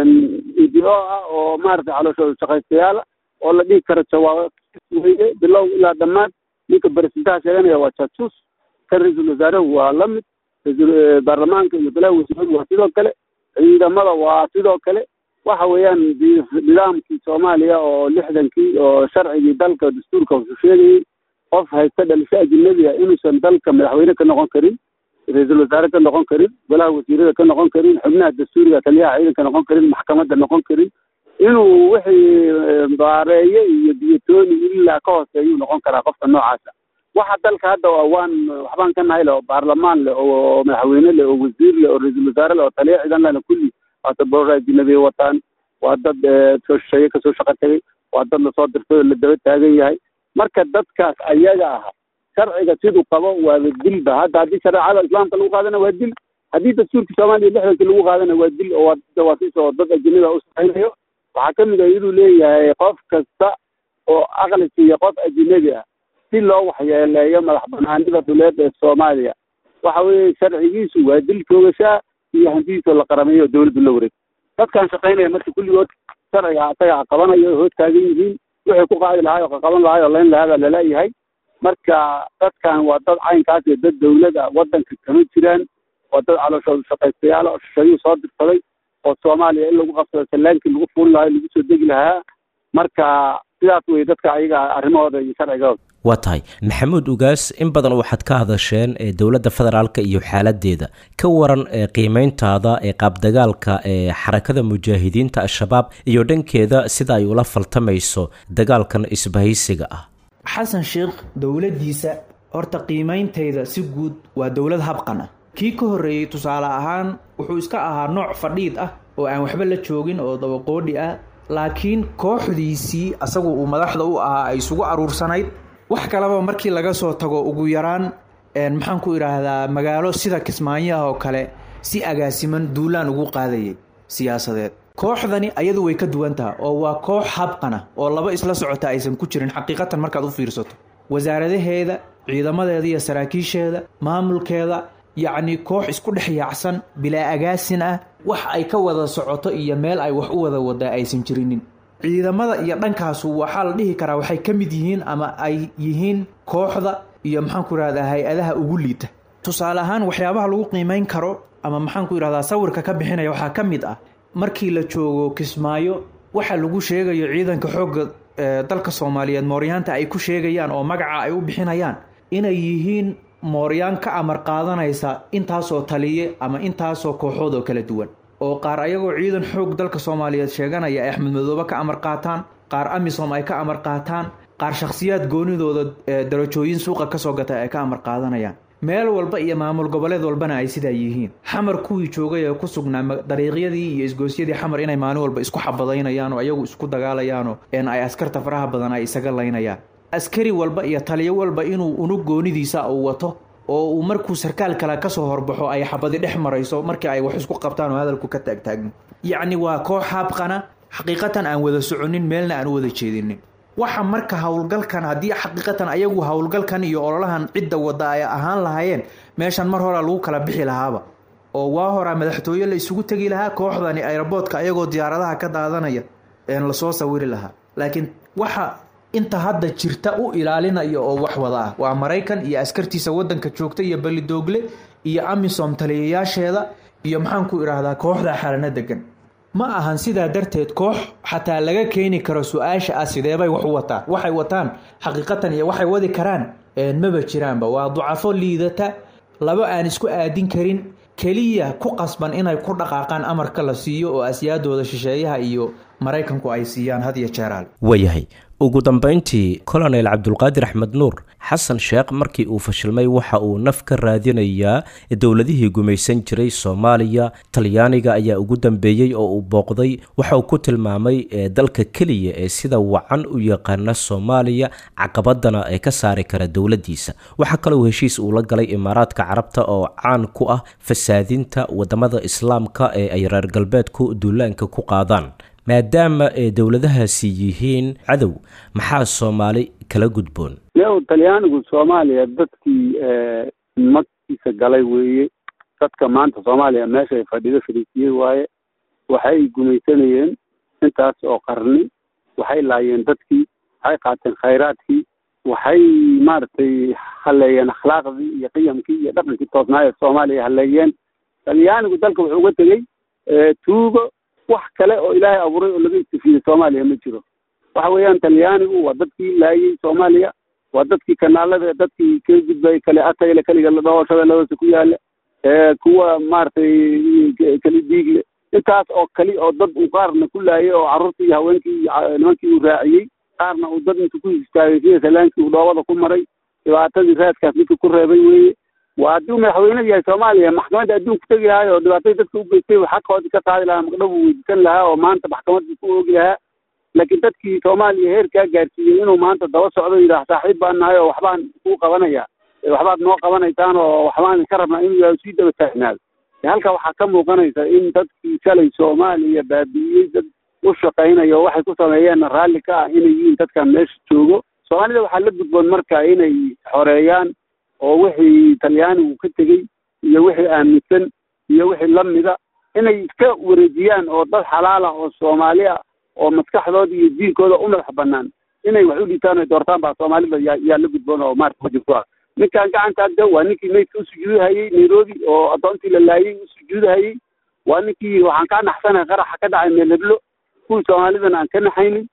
ido ah oo maaragtay calooshooda shaqaystayaala oo la dhihi karo jawaab weye bilow ilaa dhammaad ninka beresidentaha sheeganaya waa jaajuus kan ra-iisul wasaarehu waa la mid ra-iisul baarlamaanka iyo bilaha wasiiradu waa sidoo kale ciidamada waa sidoo kale waxa weeyaan nidaamkii soomaaliya oo lixdankii oo sharcigii dalka dastuurka wuxuu sheegayey qof haysta dhalisho ajinabiga inuusan dalka madaxweyne ka noqon karin ra-iisul wasaare ka noqon karin golaha wasiirada ka noqon karin xubnaha dastuuriga taliyaha ciidanka noqon karin maxkamadda noqon karin inuu wixii baareeye iyo biyatooni ilaa ka hooseeyuu noqon karaa qofka noocaasa waxa dalka hadda waan waxbaan ka nahay leh oo baarlamaan leh oo madaxweyne leh oo wasiir leh oo ra-iisul wasaare leh oo taliya ciidan lehna kulli waa dad boor ajinabiya wataan waa dad soo shisheeye kasoo shaqo tegay waa dad lasoo dirtay oo la daba taagan yahay marka dadkaas ayaga ah sharciga siduu qabo waaba dilba hadda haddii shareecada islaamka lagu qaadana waa dil haddii dastuurka soomaaliya lixdankii lagu qaadana waa dil oo jawaasiis oo dad ajinabi a u shaqaynayo waxaa ka mid ah iyaduu leeyahay qof kasta oo aqli siiya qof ajinabi ah si loo waxyeeleeyo madax banaanida dhuleed ee soomaaliya waxa weeye sharcigiisu waa dil toogashaa iyo hantidiisoo la qarameeyo oo dawladdu la wareeg dadkan shaqaynaya marka kulligood sharciga asaga qabanayo hoos taagan yihiin wixii ku qaadi lahaay oo qaqaban lahaay oo layn lahaa baa laleeyahay marka dadkan waa dad caynkaas iyo dad dawlad ah waddanka kama jiraan waa dad calooshooda shaqaystayaal oo shishayuu soo dirsaday oo soomaaliya in lagu qabsado sallaankii lagu fuuli lahaa lagu soo degi lahaa marka sidaas wey dadka ayaga arrimahooda iyo sharcigooda waa tahay maxamuud ugaas in badan waxaad ka hadasheen ee dowladda federaalka iyo xaaladeeda ka waran ee qiimeyntaada ee qaabdagaalka ee xarakada mujaahidiinta al-shabaab iyo dhankeeda sida ay ula faltamayso dagaalkan isbahaysiga ah xasan sheekh dowladdiisa horta qiimeyntayda si guud waa dowlad habqan ah kii ka horreeyey tusaale ahaan wuxuu iska ahaa nooc fadhiid ah oo aan waxba la joogin oo dabaqoodhi ah laakiin kooxdiisii asagu uu madaxda u ahaa ay isugu aruursanayd wax kaleba markii laga soo tago ugu yaraan maxaan ku idhaahdaa magaalo sida kismaanyaha oo kale si agaasiman duulaan ugu qaadayay siyaasadeed kooxdani ayadu way ka duwan taha oo waa koox habqana oo laba isla socota aysan ku jirin xaqiiqatan markaad u fiirsato wasaaradaheeda ciidamadeeda iyo saraakiisheeda maamulkeeda yacni koox isku dhex yaacsan bilaa agaasin ah wax ay ka wada socoto iyo meel ay wax u wada wadaa aysan jirinin ciidamada iyo dhankaasu waxaa la dhihi karaa waxay ka mid yihiin ama ay yihiin kooxda iyo maxaanku idhahdaa hay-adaha ugu liita tusaale ahaan waxyaabaha lagu qiimeyn karo ama maxaanku idhahdaa sawirka ka bixinaya waxaa ka mid ah markii la joogo kismaayo waxa lagu sheegayo ciidanka xoogga dalka soomaaliyeed mooryaanta ay ku sheegayaan oo magaca ay u bixinayaan inay yihiin mooryaan ka amar qaadanaysa intaasoo taliye ama intaasoo kooxood oo kala duwan oo qaar ayagoo ciidan xoog dalka soomaaliyeed sheeganaya ay axmed madoobe ka amar qaataan qaar amisom ay ka amar qaataan qaar shakhsiyaad goonidooda darajooyin suuqa kasoo gatay ay ka amar qaadanayaan meel walba iyo maamul goboleed walbana ay sidaa yihiin xamar kuwii joogay ee ku sugnaa dariiqyadii iyo isgoosyadii xamar inay maalin walba isku xabadaynayaan oo ayagu isku dagaalayaanoo n ay askarta faraha badan ay isaga laynayaan askari walba iyo taliyo walba inuu unug goonidiisa uu wato oo uu markuu sarkaal kale kasoo horbaxo ay xabadi dhex marayso markii ay wax isku qabtaan oo hadalku ka taagtaagno yacni waa koox haabqana xaqiiqatan aan wada soconin meelna aan u wada jeedinin waxa marka howlgalkan haddii xaqiiqatan ayagu howlgalkan iyo ololahan cidda wada ay ahaan lahaayeen meeshan mar horaa lagu kala bixi lahaaba oo waa horaa madaxtooye la isugu tegi lahaa kooxdani aeroboodka ayagoo diyaaradaha ka daadanaya een lasoo sawiri lahaa laakiin waxa inta hadda jirta u ilaalinaya oo wax wada ah waa maraykan iyo askartiisa wadanka joogta iyo balidoogle iyo amisom taliyayaasheeda iyo maxaanku idhaahdaa kooxda xalano degan ma ahan sidaa darteed koox xataa laga keeni karo su-aasha ah sideebay wax u wataan waxay wataan xaqiiqatan iyo waxay wadi karaan maba jiraanba waa ducafo liidata laba aan isku aadin karin keliya ku qasban inay ku dhaqaaqaan amarka la siiyo oo asyaadooda shisheeyaha iyo maraykanku ay siiyaan had iyo jeeraal waayahay ugu dambeyntii colonel cabdulqaadir axmed nuur xasan sheekh markii uu fashilmay waxa uu naf ka raadinayaa dowladihii gumaysan jiray soomaaliya talyaaniga ayaa ugu dambeeyey oo uu booqday waxa uu ku tilmaamay dalka keliya ee sida wacan u yaqaana soomaaliya caqabadana ee ka saari kara dowladiisa waxaa kaloo heshiis uu la galay imaaraadka carabta oo caan ku ah fasaadinta wadamada islaamka ee ay reer galbeedku duulaanka ku qaadaan maadaama ay dowladahaasi yihiin cadow maxaa soomaali kala gudboon yow talyaanigu soomaaliya dadkii magtiisa galay weeye dadka maanta soomaaliya meeshay fadhido fariisiyey waaye waxay gumaysanayeen intaas oo qarni waxay laayeen dadkii waxay qaateen khayraadkii waxay maaragtay haleeyeen akhlaaqdii iyo qiyamkii iyo dhaqankii toosnaaye soomaaliya haleeyeen talyaanigu dalka wuxuu uga tegey tuugo wax kale oo ilaahay abuuray oo laga istifiyey soomaaliya ma jiro waxa weeyaan talyaanigu waa dadkii laayey soomaaliya waa dadkii kanaalada dadkii ka gudbay kale atayle keliga la dhaho shabeelladaasi ku yaala kuwa maaragtay keli diigle intaas oo kali oo dad uu qaarna ku laayay oo carruurtii iyo haweenkii nimankii uu raaciyey qaarna uu dad intu ku istaagay sida salaankii uu dhoobada ku maray dhibaatadii raadkaas midka ku reebay weeye waa haddii uu madaxweyne yahay soomaaliya maxkamadda adduunku tegi lahaay oo dhibaatadii dadka u geystay xaqoodii ka qaadi lahaa maqdhab uu weydiisan lahaa oo maanta maxkamadii ku oogi lahaa laakiin dadkii soomaaliya heerkaa gaarsiiyey inuu maanta daba socdo yidhaah saaxiib baan nahay oo waxbaan kuu qabanaya waxbaad noo qabanaysaan oo waxbaan ka rabnaa inuu yahay sii daba taagnaado halka waxaa ka muuqanaysa in dadkii shalay soomaaliya baabi'iyey dad u shaqaynaya oo waxay ku sameeyeenna raalli ka ah inay yihiin dadkan meesha joogo soomaalida waxaa la gudboon marka inay xoreeyaan oo wixii talyaanigu ka tegey iyo wixii aaminsan iyo wixii lamida inay iska wareejiyaan oo dad xalaal ah oo soomaali ah oo maskaxdooda iyo diinkooda u madax banaan inay wax u dhiitaan o doortaan baa soomaalida yaa yaa la gudboon oo maarata wajib ku ah ninkan gacanta agda waa ninkii maydka u sujuudahayey nairobi oo addoontii la laayay u sujuudahayey waa ninkii waxaan kaa naxsanahay qaraxa ka dhacay meel heblo kuwii soomaalidana aan ka naxaynin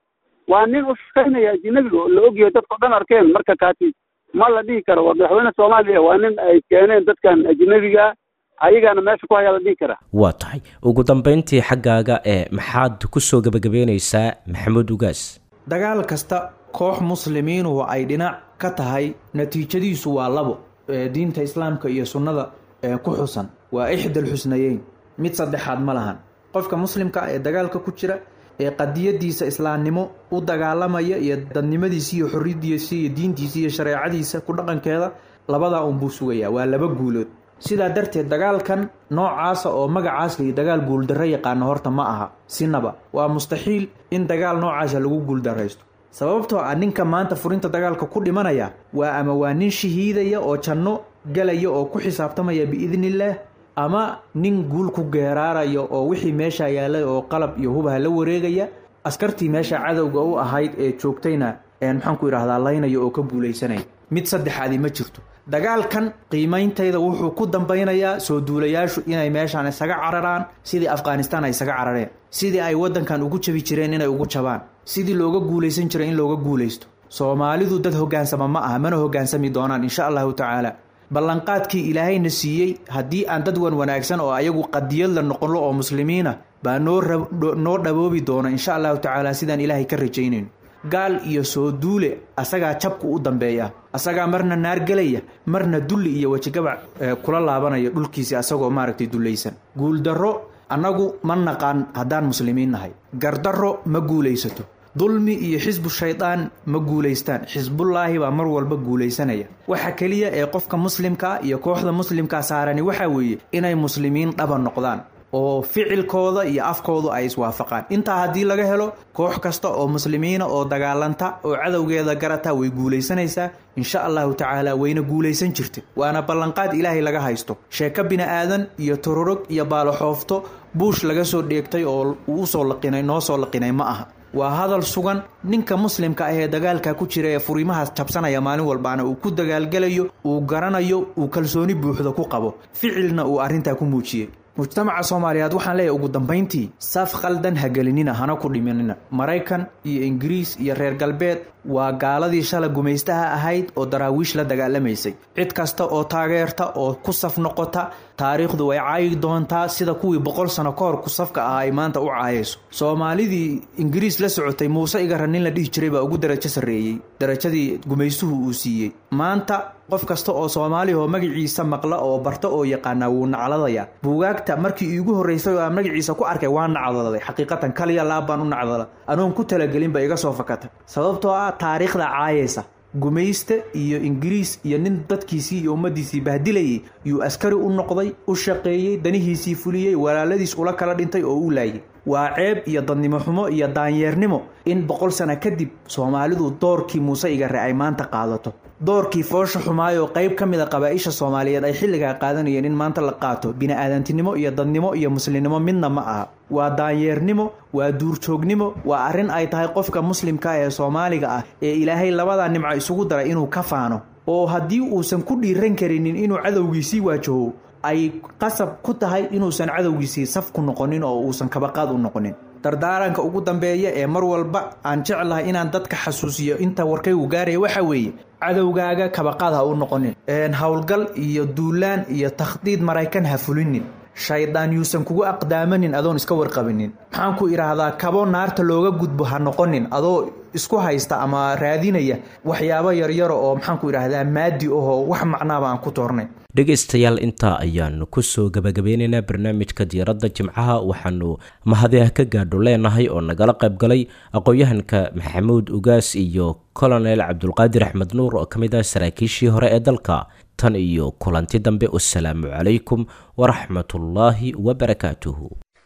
waa nin u shaqaynaya ajinabiga oo la ogyahay dadka o dhan arkeen marka kaati ma la dhihi karo waa madaxweyne soomaaliya waa nin ay keeneen dadkan ajinabiga ayagaana meesha ku hayaa la dhihi karaa waa tahay ugu dambeyntii xaggaaga ee maxaad kusoo gebagabeyneysaa maxamuud ugaas dagaal kasta koox muslimiinuhu ay dhinac ka tahay natiijadiisu waa labo diinta islaamka iyo sunnada ku xusan waa ixdal xusnayeyn mid saddexaad ma lahan qofka muslimka ah ee dagaalka ku jira ee qadiyadiisa islaamnimo u dagaalamaya iyo dadnimadiisa iyo xoriyadiisa iyo diintiisa iyo shareecadiisa ku dhaqankeeda labadaa unbuu sugayaa waa laba guulood sidaa darteed dagaalkan noocaasa oo magacaas layi dagaal guuldarro yaqaano horta ma aha sinaba waa mustaxiil in dagaal noocaasa lagu guuldarraysto sababtoo ah ninka maanta furinta dagaalka ku dhimanaya waa ama waa nin shahiidaya oo janno galaya oo ku xisaabtamaya biidnillaah ama nin guul ku geeraaraya oo wixii meesha yaallay oo qalab iyo hubaha la wareegaya askartii meesha cadowga u ahayd ee joogtayna maxaanku idhahdaa laynaya oo ka guulaysanaya mid saddexaadi ma jirto dagaalkan qiimeyntayda wuxuu ku dambaynayaa soo duulayaashu inay meeshaan isaga cararaan sidii afghanistaan ay isaga carareen sidii ay waddankan ugu jabi jireen inay ugu jabaan sidii looga guulaysan jiray in looga guulaysto soomaalidu dad hoggaansama ma aha mana hoggaansami doonaan insha allahu tacaala ballanqaadkii ilaahayna siiyey haddii aan dad wan wanaagsan oo ayagu qadiyad la noqonlo oo muslimiina baa noo noo dhaboobi doona insha allahu tacaala sidaan ilaahay ka rajaynayno gaal iyo soo duule asagaa jabku u dambeeya asagaa marna naargelaya marna dulli iyo wejigabac kula laabanaya dhulkiisi asagoo maaragtay dullaysan guuldarro annagu ma naqaan haddaan muslimiin nahay gardarro ma guulaysato dulmi iyo xisbu shaydaan ma guulaystaan xisbullaahi baa mar walba guulaysanaya waxa keliya ee qofka muslimkaa iyo kooxda muslimkaa saarani waxaa weeye inay muslimiin dhaba noqdaan oo ficilkooda iyo afkoodu ay iswaafaqaan intaa haddii laga helo koox kasta oo muslimiina oo dagaalanta oo cadowgeeda garata way guulaysanaysaa insha allahu tacaala wayna guulaysan jirta waana ballanqaad ilaahay laga haysto sheeko bini-aadan iyo tororog iyo baaloxoofto buush laga soo dheegtay oo uu usoo laqinay noo soo laqinay ma aha waa hadal sugan ninka muslimka ah ee dagaalka ku jira ee furiimahaas jabsanaya maalin walbaana uu ku dagaalgelayo uu garanayo uu kalsooni buuxda ku qabo ficilna uu arrintaa ku muujiyey mujtamaca soomaaliyeed waxaan leeyahay ugu dambayntii saf khaldan hagelinina hana ku dhiminina maraykan iyo ingiriis iyo reer galbeed waa gaaladii shala gumaystaha ahayd oo daraawiish la dagaalamaysay cid kasta oo taageerta oo ku saf noqota taariikhdu way caayi doontaa sida kuwii boqol sano ka hor ku safka ahaa ay maanta u caayayso soomaalidii ingiriis la socotay muuse igara nin la dhihi jiray baa ugu darajo sarreeyey darajadii gumaystuhu uu siiyey maanta qof kasta oo soomaali oo magaciisa maqla oo barta oo yaqaana wuu nacladaya buugaagta markii iigu horreysay oo aan magaciisa ku arkay waa nacdaladay xaqiiqatan kaliya laab baan u nacdala anoon ku talagelinba iga soo fakata sababtoo ah taariikhda caayaysa gumayste iyo ingiriis iyo nin dadkiisii iyo ummaddiisii bahdilayay yuu askari u noqday u shaqeeyey danihiisii fuliyey walaaladiis ula kala dhintay oo u laayay waa ceeb iyo dadnimo xumo iyo daanyeernimo in boqol sano kadib soomaalidu doorkii muuse igare ay maanta qaadato doorkii foosha xumaayoo qayb ka mid a qabaa-isha soomaaliyeed ay xilligaa qaadanayeen in maanta la qaato bini-aadantinimo iyo dadnimo iyo muslimnimo midna ma aha waa daanyeernimo waa duurjoognimo waa arrin ay tahay qofka muslimka ee soomaaliga ah ee ilaahay labadaa nimco isugu daray inuu ka faano oo haddii uusan ku dhiiran karinin inuu cadowgiisii waajaho ay qasab ku tahay inuusan cadowgiisii saf ku noqonin oo uusan kabaqaad u noqonin dardaaranka ugu dambeeya ee mar walba aan jeclahay inaan dadka xasuusiyo inta warkaygu gaaraya waxaa weeye cadowgaaga kabaqaad ha u noqonin howlgal iyo duulaan iyo takhdiid maraykan ha fulinin shaydaan yuusan kugu aqdaamanin adoon iska warqabinin maxaan ku idhaahdaa kabo naarta looga gudbo ha noqonin adoo isku haysta ama raadinaya waxyaabo yaryaro oo maxaan ku idhaahdaa maadi ahoo wax macnaaba aan ku toornay dhegaystayaal intaa ayaanu kusoo gabagabeyneynaa barnaamijka diyaaradda jimcaha waxaanu mahadiah ka gaadho leenahay oo nagala qaybgalay aqoon-yahanka maxamuud ugaas iyo colonel cabdulqaadir axmed nuur oo ka mid ah saraakiishii hore ee dalka tan iyo kulanti dambe wasalaamu calaykum waraxmatullaahi wabarakaatuhu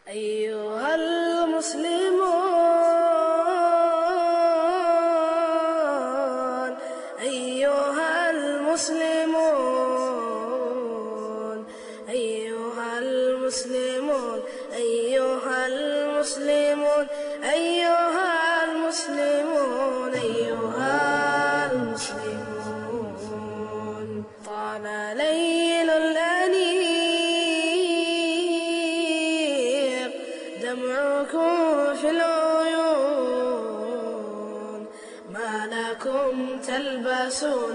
المسلمون أيها المسلمون أيها المسلمون أيها المسلمون طال ليل الأنيق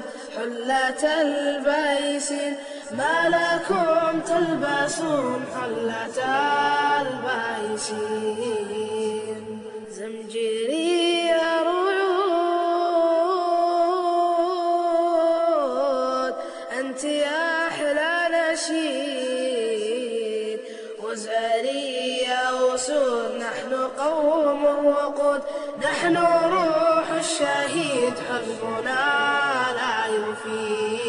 حلة البيسين ما لكم تلبسون حلة البيسين زمجري رعود أنت يا أحلى نشيد وزاري يا أسود نحن قوم الوقود نحن روح الشهيد حزبنا لا يفيد